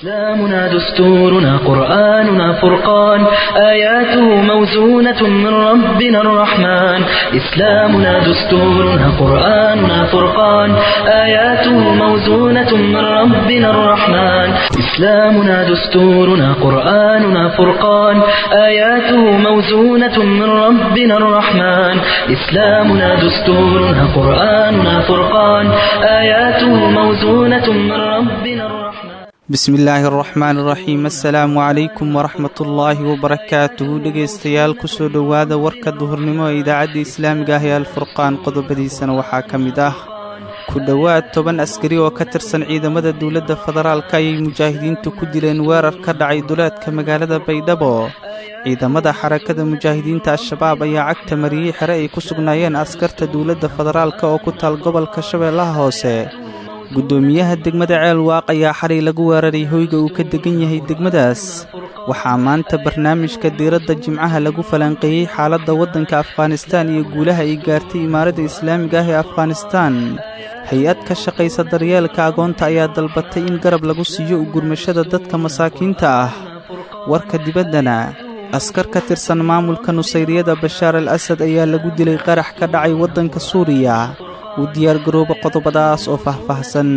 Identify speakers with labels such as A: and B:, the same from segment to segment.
A: إسلامنا دستورنا قرآننا فرقان آياته موزونة من ربنا الرحمن إسلامنا دستورنا قرآننا فرقان آياته موزونة من ربنا الرحمن إسلامنا دستورنا قرآننا فرقان آياته موزونة من ربنا الرحمن إسلامنا دستورنا قرآننا فرقان آياته موزونة من ربنا الرحمن
B: bismi illaahi araxmaan iraxiim assalaamu calaykum waraxmatullaahi wabarakaatuhu dhegaystayaal kusoo dhowaada warka duhurnimo ee idaacadda islaamiga ah ee alfurqaan qodobadiisana waxaa ka mid ah ku dhowaad toban askari oo ka tirsan ciidamada dowladda federaalka ayay mujaahidiintu ku dileen weerar ka dhacay duleedka magaalada baydhabo ciidamada xarakada mujaahidiinta al-shabaab ayaa cagta mariyey xere ay ku sugnaayeen askarta dowladda federaalka oo ku taal gobolka shabeellaha hoose guddoomiyaha degmada ceelwaaq ayaa xalay lagu weeraray hoyga uu ka degan yahay degmadaas waxaa maanta barnaamijka diiradda jimcaha lagu falanqeeyey xaaladda waddanka afghanistaan iyo guulaha ay gaartay imaaradda islaamiga ah ee afghanistaan hay-ad ka shaqaysa daryeelka agoonta ayaa dalbatay in garab lagu siiyo u gurmashada dadka masaakiinta ah warka dibaddana askar ka tirsan maamulka nusayriyada bashaar al asad ayaa lagu dilay qarax ka dhacay waddanka suuriya u diyaargarooba qodobadaas oo faahfaahsan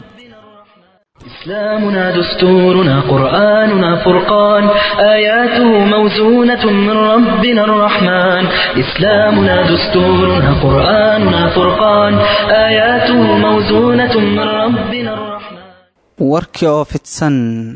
A: إسلامنا دستورنا قرآننا فرقان آياته موزونة من ربنا الرحمن إسلامنا دستورنا قرآننا فرقان آياته موزونة من ربنا الرحمن
B: warkii oo fidsan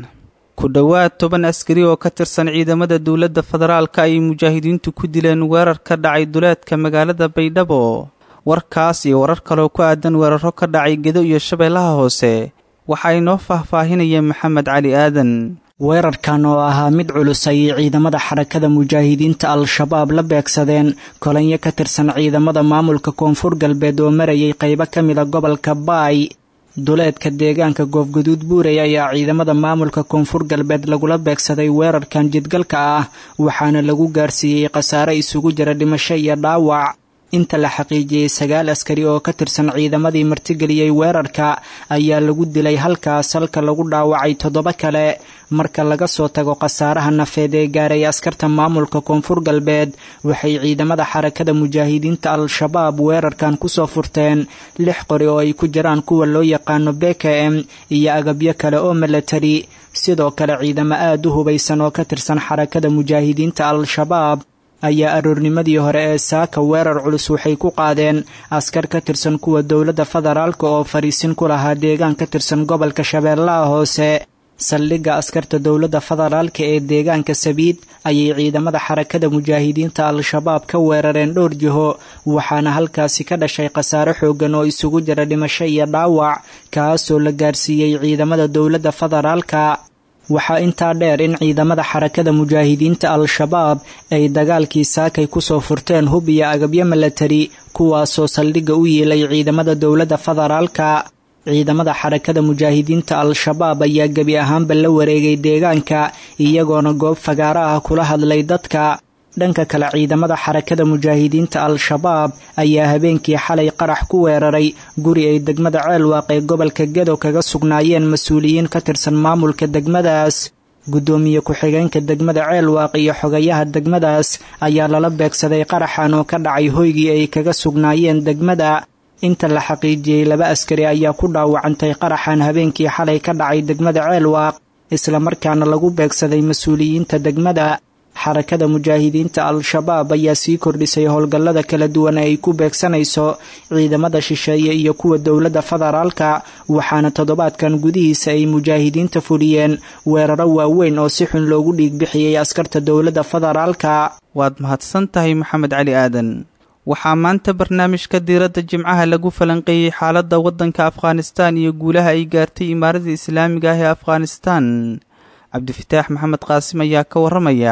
B: ku dhowaad toban askari oo ka tirsan ciidamada dowladda federaalka ayay mujaahidiintu ku dileen weerar ka dhacay duleedka magaalada baydhabo warkaas iyo warar kaloo ku aadan weeraro ka dhacay gedo iyo shabeellaha hoose waxaa inoo faahfaahinaya maxamed cali aadan
C: weerarkan oo ahaa mid culus ayay ciidamada xarakada mujaahidiinta al-shabaab la beegsadeen kolanyo ka tirsan ciidamada maamulka koonfur galbeed oo marayay qaybo ka mida gobolka baay duleedka deegaanka goofgaduud buurey ayaa ciidamada maamulka koonfur galbeed lagula beegsaday weerarkan jidgalka ah waxaana lagu gaarsiiyey khasaare isugu jira dhimasho iyo dhaawac inta la xaqiijiyey sagaal askari oo ka tirsan ciidamadii martigeliyey weerarka ayaa lagu dilay halkaas halka lagu dhaawacay toddoba kale marka laga soo tago khasaaraha nafeed ee gaaray askarta maamulka koonfur galbeed waxay ciidamada xarakada mujaahidiinta al-shabaab weerarkan kusoo furteen lix qori oo ay ku jiraan kuwa loo yaqaano bkm iyo agabyo kale oo milatari sidoo kale ciidamo aad u hubaysan oo ka tirsan xarakada mujaahidiinta al-shabaab ayaa aroornimadii hore ee saaka weerar culus waxay ku qaadeen askar ka tirsan kuwa dowladda federaalka oo fariisin ku lahaa deegaan ka tirsan gobolka shabeellaha hoose saldhigga askarta dowladda federaalka ee deegaanka sabiid ayay ciidamada xarakada mujaahidiinta al-shabaab ka weerareen dhowr jiho waxaana halkaasi ka dhashay khasaare xoogan oo isugu jira dhimasho iyo dhaawac kaasoo la gaarsiiyey ciidamada dowladda federaalka waxaa intaa dheer in ciidamada xarakada mujaahidiinta al-shabaab ay dagaalkii saakay kusoo furteen hub iyo agabyo milatari kuwaasoo saldhigga u yiilay ciidamada dowladda federaalka ciidamada xarakada mujaahidiinta al-shabaab ayaa gebi ahaanba la wareegay deegaanka iyagoona goob fagaaro ah kula hadlay dadka dhanka kale ciidamada xarakada mujaahidiinta al-shabaab ayaa habeenkii xalay qarax ku weeraray guri ay degmada ceelwaaq ee gobolka gedo kaga sugnaayeen mas-uuliyiin ka tirsan maamulka degmadaas guddoomiye ku-xigeenka degmada ceelwaaq iyo xogayaha degmadaas ayaa lala beegsaday qaraxan oo ka dhacay hoygii ay kaga sugnaayeen degmada inta la xaqiijiyey laba askari ayaa ku dhaawacantay qaraxan habeenkii xalay ka dhacay degmada ceelwaaq islamarkaana lagu beegsaday mas-uuliyiinta degmada xarakada mujaahidiinta al-shabaab ayaa sii kordhisay howlgallada kala duwan ee ay ku beegsanayso ciidamada shisheeye iyo kuwa dowladda federaalka waxaana toddobaadkan gudihiisa ay mujaahidiinta fuliyeen weeraro waaweyn oo si xun loogu dhiigbixiyey askarta dowladda federaalka
B: waad mahadsan tahay maxamed cali aadan waxaa maanta barnaamijka diiradda jimcaha lagu falanqeeyey xaaladda waddanka afghanistaan iyo guulaha ay gaartay imaaradda islaamiga ah ee afghanistaan cabdifataax maxamed qaasim ayaa ka warramaya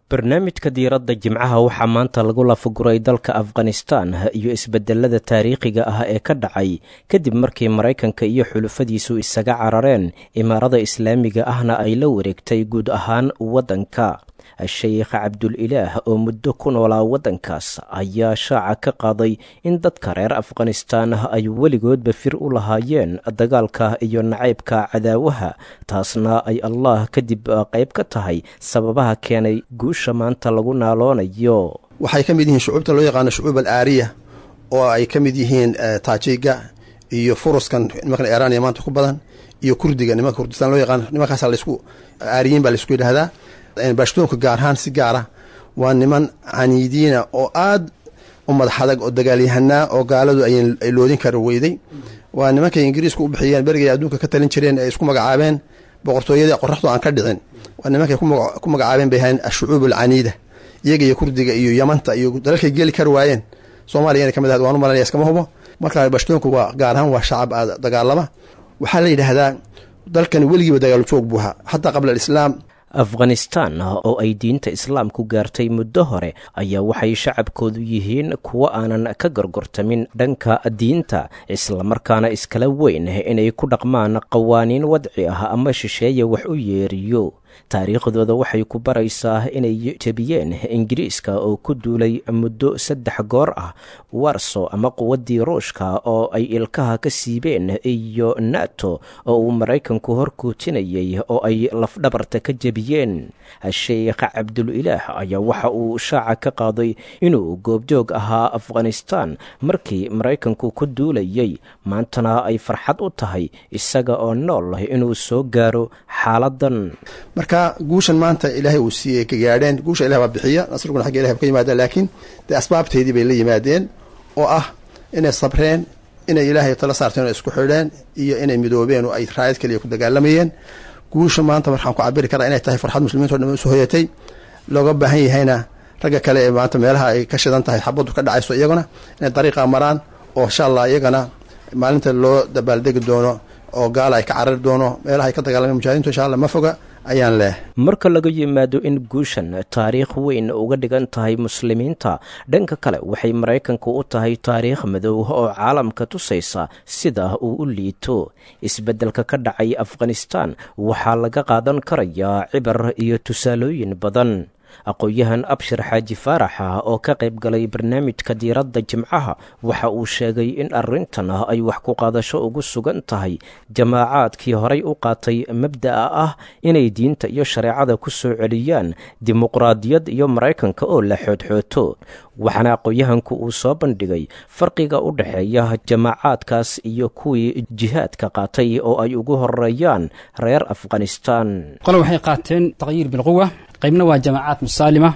D: barnaamijka diiradda jimcaha waxaa maanta lagu lafaguray dalka afghanistan iyo isbedelada taariikhiga ah ee ka dhacay kadib markii maraykanka iyo xulufadiisu isaga carareen imaarada islaamiga ahna ay la wareegtay guud ahaan waddanka sheekh cabdul-ilaah oo muddo ku noolaa waddankaas ayaa shaaca ka qaaday in dadka reer afghanistan ay weligoodba fir u lahaayeen dagaalka iyo nacaybka cadaawaha taasna ay allah kadib qayb ka tahay sababaha keenay guusha maanta lagu naaloonayo
E: waxay ka mid yihiin shucuubta loo yaqaano shucuub al aariya oo ay ka mid yihiin taajiga iyo furuskan nimankan iiraaniya maanta ku badan iyo kurdiga nimanka kurdistaan loo yaqaano nimankaasa laysku aariyiin baa laysku yidhaahdaa baashtoonka gaar ahaan si gaara waa niman caniidiina oo aad u madax adag oo dagaalyahanaa oo gaaladu ay loodin kara weyday waa nimankay ingiriisku u bixiyeen berigay adduunka ka talin jireen ay isku magacaabeen boqortooyadii qoraxdu aan ka dhicin waa nimankay ku magacaabeen bay ahayn ashucuub alcaniida iyaga iyo kurdiga iyo yamanta iyo dalalkay geli kari waayeen soomaaliya inay ka mid ahayd waan u malanaya iskama hubo marka baashtoonku waa gaar ahaan waa shacab aad dagaalama waxaa la yidhaahdaa dalkani weligiiba dagaalu joog buu ahaa xataa qabla alislaam
D: afghanistan oo ay diinta islaamku gaartay muddo hore ayaa waxay shacabkoodu yihiin kuwo aanan ka gorgortamin dhanka diinta islamarkaana iskala weyn inay ku dhaqmaan qawaaniin wadci ah ama shisheeye wax u yeeriyo taariikhdooda waxay ku baraysaa inay jebiyeen ingiriiska oo ku duulay muddo saddex goor ah warso ama quwaddii ruushka oo ay ilkaha ka siibeen iyo nato oo uu maraykanku horkuutinayay oo ay lafdhabarta ka jebiyeen sheekh cabdul-ilaah ayaa waxa uu shaaca ka qaaday inuu goobjoog ahaa afghanistan markii maraykanku ku duulayay maantana ay farxad u tahay isaga oo nool inuu soo gaaro xaaladan
E: marka guushan maanta ilaahay uu siiyey ka gaadheen guusha ilah baa bixiya nasriguna xagga ilahay ba ka yimaadeen laakiin dee asbaabteedii bay la yimaadeen oo ah inay sabreen inay ilaahay tala saarteen oo isku xidheen iyo inay midoobeen oo ay raayad kaliya ku dagaalamayeen guusha maanta markaan ku cabiri karaa inay tahay farxad muslimiinto dhan usoo hoyatay looga baahan yahayna ragga kale ee maanta meelaha ay ka shidan tahay xabaddu ka dhacayso iyaguna inay dariiqa maraan oo insha allah iyagana maalinta loo dabaaldegi doono oo gaala ay ka carari doono meelaha ay ka dagaalameen mujahidintu insha allah ma foga ayaan leeh
D: marka laga yimaado in guushan taariikh weyn uga dhigan tahay muslimiinta dhanka kale waxay maraykanku u tahay taariikh madow oo caalamka tusaysa sida uu u liito isbeddelka ka dhacay afghanistan waxaa laga qaadan karayaa cibar iyo tusaalooyin badan aqoon-yahan abshir xaaji faaraxa oo ka qayb galay barnaamijka diiradda jimcaha waxa uu sheegay in arrintan ay wax ku qaadasho ugu sugan tahay jamaacaadkii horay u qaatay mabda'a ah inay diinta iyo shareecada ku soo celiyaan dimuqraadiyad iyo maraykanka oo la xoodxooto waxaana aqoon-yahanku uu soo bandhigay farqiga u dhexeeya jamaacaadkaas iyo kuwii jihaadka qaatay oo ay ugu horeeyaan reer afghanistan
F: qole waxay qaateen taqyiir bilquwa qaybna waa jamaacaad musaalima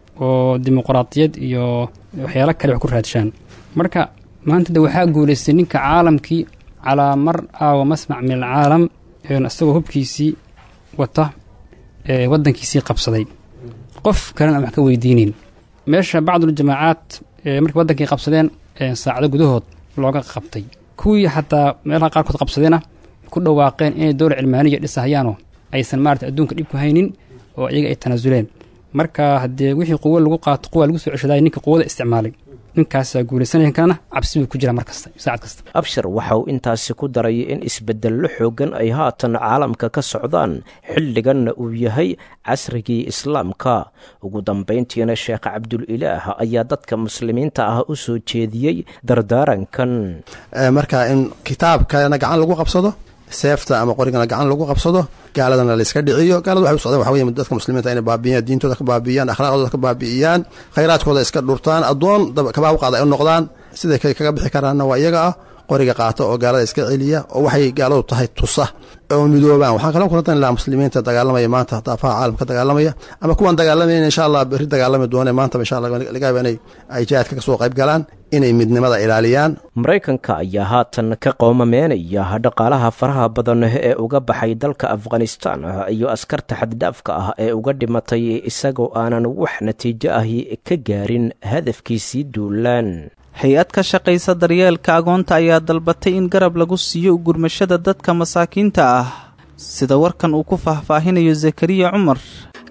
F: oo dimuqraadiyad iyo waxyaalo kale wax ku raadshaan marka maanta de waxaa guulaystay ninka caalamkii calaa mar aawa masmac min alcaalam isagoo hubkiisii wata waddankiisii qabsaday qof kalena aan wax ka weydiinayn meesha bacduljamaacaad markay waddankii qabsadeen saacado gudahood looga qabtay kuwii xataa meelaha qaarkood qabsadeenna ku dhawaaqeen inay dowla cilmaaniya dhisahayaanoo aysan maarata adduunka dhib ku haynin oo iyaga ay tanaasuleen marka haddee wixii quwo lagu qaato quwa lagu soo ceshaday ninka quwada isticmaalay ninkaasaa guulaysanaya kana cabsi buu ku jira mar kasta saacad kasta
D: abshir waxa uu intaasi ku daray in isbeddello xooggan ay haatan caalamka ka socdaan xilliganna uu yahay casrigii islaamka ugu dambayntiina sheekh cabdul-ilaah ayaa dadka muslimiinta ah u soo jeediyey dardaarankan
E: marka in kitaabkana gacan lagu qabsado seefta ama qorigana gacan lagu qabsado gaaladana layska dhiciyo gaalada waxay u socdeen waxa weye dadka muslimiinta inay baabi'iyaan diintooda ka baabi'iyaan akhlaaqdooda ka baabi'iyaan khayraadkooda iska dhurtaan addoon kabaab qaada ay u noqdaan siday kaga bixi karaanna waa iyaga ah qoriga qaata oo gaalada iska celiya oo waxay gaaladu tahay tusa oo midoobaan waxaan kaloo kula talin lahaa muslimiinta dagaalamaya maanta daafaha caalamka dagaalamaya ama kuwaan dagaalamayn insha allah berri dagaalami doone maantaba insha allah laga yaaba inay ay jihaadka kasoo qayb galaan inay midnimada ilaaliyaan
D: maraykanka ayaa haatan ka qoomameynaya dhaqaalaha faraha badan ee uga baxay dalka afghanistan iyo askarta xaddhaafka ah ee uga dhimatay isagoo aanan wax natiijo ahi ka gaarin hadafkiisii duulaan
B: hay-ad ka shaqaysa daryeelka agoonta ayaa dalbatay in garab lagu siiyo gurmashada dadka masaakiinta ah sida warkan uu ku faahfaahinayo zakariya cumar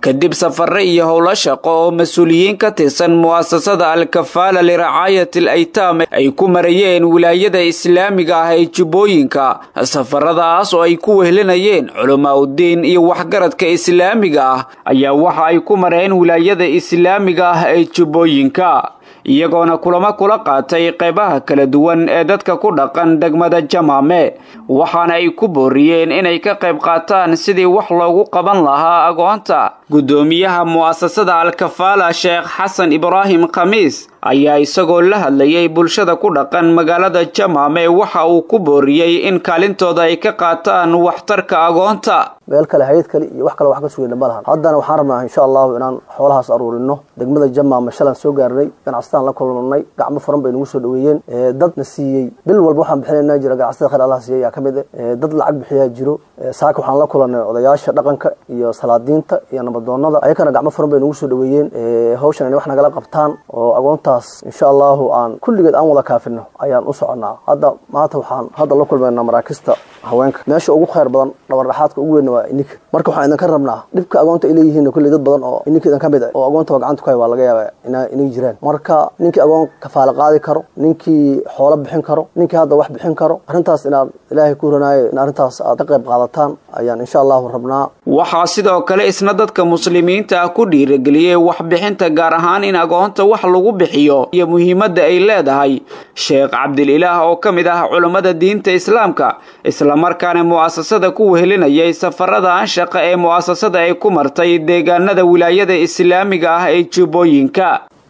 G: kadib safare iyo howlo shaqo oo mas-uuliyiin ka tirsan mu'asasada al-kafaala liracaayat al aytaam ay ku marayeen wilaayada islaamiga ah ee jubbooyinka safaradaas oo ay ku wehlinayeen culamaa uddiin iyo waxgaradka islaamiga ah ayaa waxa ay ku mareen wilaayada islaamiga ah ee jubbooyinka iyagoona kulamo kula qaatay qeybaha kala duwan ee dadka ku dhaqan degmada jamaame waxaana ay ku booriyeen inay ka qayb qaataan sidii wax loogu qaban lahaa agoonta guddoomiyaha mu'asasada al-kafaala sheekh xasan ibraahim khamiis ayaa isagoo la hadlayay bulshada ku dhaqan magaalada jamaame waxa uu ku booriyey in kaalintooda ay ka qaataan waxtarka agoonta
H: meel kale hayad kale iyo wax kale wax ka sugayna ma lahan haddana waxaan rabnaa insha allahu inaan xoolahaas aruurino degmada jamaama shalan soo gaarnay ganacsataan la kulannay gacmo furan bay nagu soo dhaweeyeen dadna siiyey bil walba waxaan bixinayna jira ganacsatada khayr allah siiyey ayaa ka mid ah dad lacag bixiyaa jiro saaka waxaan la kulannay odayaasha dhaqanka iyo salaadiinta iyo nabadoonnada ayakana gacmo furan bay nagu soo dhaweeyeen hawshan inay wax nagala qabtaan oo agoontaas insha allahu aan kulligeed aan wada kaafino ayaan u soconnaa hadda maanta waxaan hadda la kulmaynaa maraakista haweenka meesha ugu khayr badan dhawardhaxaadka ugu weynna waa ininka marka waxaan idinka rabnaa dhibka agoonta ay leeyihiin kulley dad badan oo ininka idin ka mid ah oo agoontaba gacanta ku hay waa laga yaaba inay jiraan marka ninkii agoon kafaala qaadi karo ninkii xoolo bixin karo ninkii hadda wax bixin karo arrintaas inaad ilaahay ku ranaayo in arrintaas aad ka qayb qaadataan ayaan insha allahu rabnaa
G: waxaa sidoo kale isna dadka muslimiinta ah ku dhiirageliyey waxbixinta gaar ahaan in agoonta wax lagu bixiyo iyo muhiimadda ay leedahay sheekh cabdililaah oo ka mid ah culummada diinta islaamka islamarkaana mu'asasada ku wehelinayay safarada anshaqa ee mu'asasada ay ku martay deegaanada wilaayada islaamiga ah ee jubbooyinka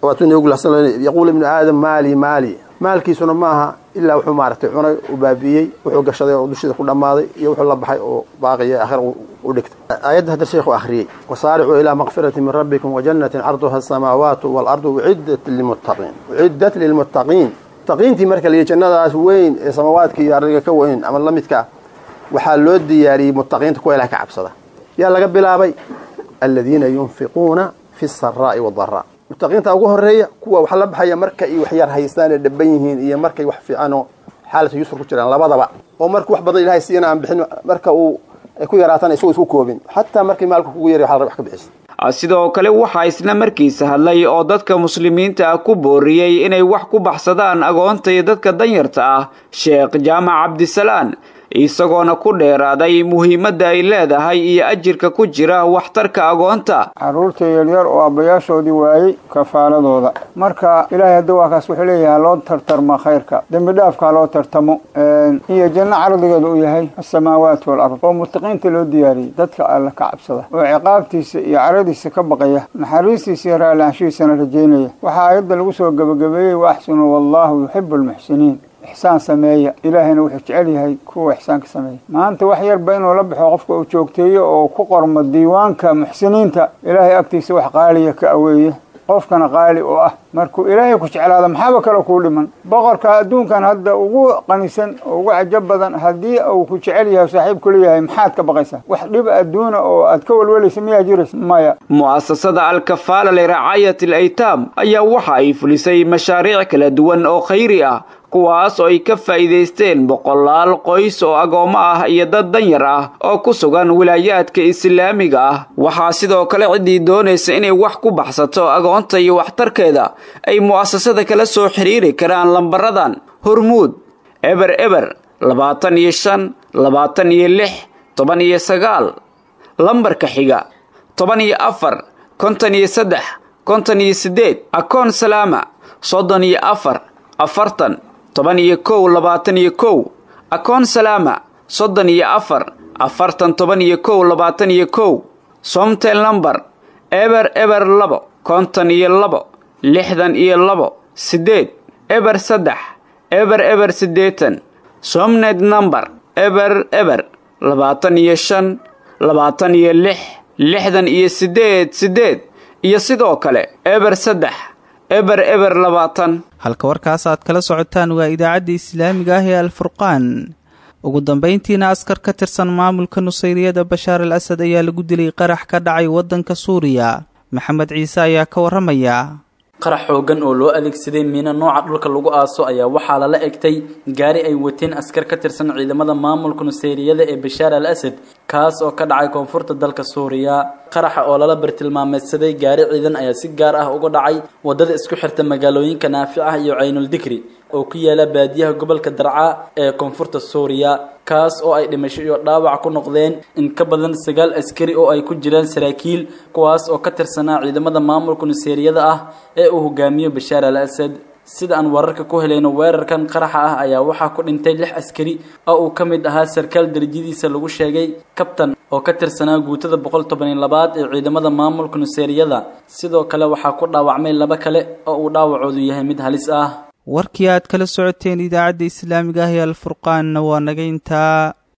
E: yaquul ibnu aadam maali maali maalkiisuna maaha ilaa wuxuu maaragtay cunay u baabi'iyey wuxuu gashaday oo dushiida ku dhammaaday iyo wuxuu la baxay oo baaqiya aakhira u dhigtay aayadda hadda sheekhu akhriyey wasaaricuu ilaa makfirati min rabbikum wajannatin carduha asamaawaatu waalardu uciddat lilmuttaqiin uciddat lilmuttaqiin muttaqiintii marka la yidhi jannadaas weyn ee samaawaadka iyo ardiga ka weyn ama la midka ah waxaa loo diyaariyey muttaqiinta kuwa ilaah ka cabsada yaa laga bilaabay aladiina yunfiquuna fi saraa'i wadaraa muttaqiinta ugu horeeya kuwa wax la baxaya marka ay wax yar haystaan ee dhaban yihiin iyo markay wax fiican oo xaalata yusr ku jiraan labadaba oo marka wax badan ilahay siiyana aan bixin marka uu ay ku yaraatana isagoo isku koobin xataa markii maalka kugu yari waxa la wax ka bixisa
G: sidoo kale waxaa isna markiisa hadlay oo dadka muslimiinta ah ku booriyey inay wax ku baxsadaan agoonta iyo dadka danyarta ah sheekh jaamac cabdisalaan isagoona ku dheeraaday muhiimadda ay leedahay iyo ajirka ku jira waxtarka agoonta
I: carruurta yaryar oo aabbayaashoodii waayey kafaaladooda marka ilaahay hadda waa kaas wuxuu leeyahay haloo tartarma khayrka dembi dhaafka haloo tartamo iyo janno cardigeeda u yahay asamaawaat walard oo muttaqiinta loo diyaariyey dadka alla ka cabsada oo ciqaabtiisa iyo caradiisa ka baqaya naxariistiisa iyo raallaanshihiisana rajaynaya waxaa aayadda lagu soo gebagabeeyey wa axsinu wallaahu yuxibu almuxsiniin ixsaan sameeya ilaahayna wuxuu jecel yahay kuwa ixsaanka sameeya maanta wax yarba inuu la baxo qofka uu joogteeyo oo ku qormo diiwaanka muxsiniinta ilaahay agtiisa wax qaaliya ka aweeye qofkana qaali oo ah markuu ilaahay ku jeclaado maxaaba kale kuu dhiman boqorka adduunkan hadda ugu qanisan oo ugu cajab badan haddii uu ku jecel yahay saaxiib kula yahay maxaad ka baqaysaa wax dhib adduuna oo aad ka welwelaysa miyaa jiraysa maya
G: mu'asasada alkafaala liracaayat al aytaam ayaa waxa ay fulisay mashaariic kala duwan oo khayri ah kuwaas oo ay ka faa'iidaysteen boqolaal qoys oo agoommo ah iyo dad danyar ah oo ku sugan wilaayaadka islaamiga ah waxaa sidoo kale ciddii doonaysa inay wax ku baxsato agoonta iyo waxtarkeeda ay mu'asasada kala soo xidhiiri karaan lambaradan hormuud eber eber labaatan iyo shan labaatan iyo lix toban iyo sagaal lambarka xiga toban iyo afar konton iyo saddex konton iyo siddeed akoon salaama soddon iyo afar afartan toban iyo kow labaatan iyo kow akoon salaama soddon iyo afar afartan toban iyo kow labaatan iyo kow somtel number eber eber labo konton iyo labo lixdan iyo labo siddeed eber saddex eber eber siddeetan somned number eber eber labaatan iyo shan labaatan iyo lix lixdan iyo siddeed siddeed iyo sidoo kale eber saddex eber eber labaatan
B: halka warkaas aad kala socotaan waa idaacadda islaamiga ah ee alfurqaan ugu dambayntiina askar ka tirsan maamulka nusayriyada bashaar al asad ayaa lagu dilay qarax ka dhacay waddanka suuriya maxamed ciise ayaa ka warramaya
J: qarax xoogan oo loo adeegsaday miino nooca dhulka lagu aaso ayaa waxaa lala egtay gaari ay wateen askar ka tirsan ciidamada maamulka nuseyriyada ee bashaar al asad kaas oo ka dhacay koonfurta dalka suuriya qaraxa oo lala bartilmaameedsaday gaari ciidan ayaa si gaar ah uga dhacay wadada isku xirta magaalooyinka naafic ah iyo caynul dikri oo ku yaala baadiyaha gobolka darca ee koonfurta suuriya kaas oo ay dhimasho iyo dhaawac ku noqdeen in ka badan sagaal askari oo ay ku jiraan saraakiil kuwaas oo ka tirsanaa ciidamada maamulka nuseeriyada ah ee uu hogaamiyo bashaar al asad sida aan wararka ku helayno weerarkan qaraxa ah ayaa waxaa ku dhintay lix askari oo uu ka mid ahaa sarkaal darajadiisa lagu sheegay kabtan oo ka tirsanaa guutada boqol toban iyo labaad ee ciidamada maamulka nuseeriyada sidoo kale waxaa ku dhaawacmay laba kale oo uu dhaawacoodu yahay mid halis ah
B: warkii aad kala socoteen idaacadda islaamiga ah ee alfurqaanna waa naga intaa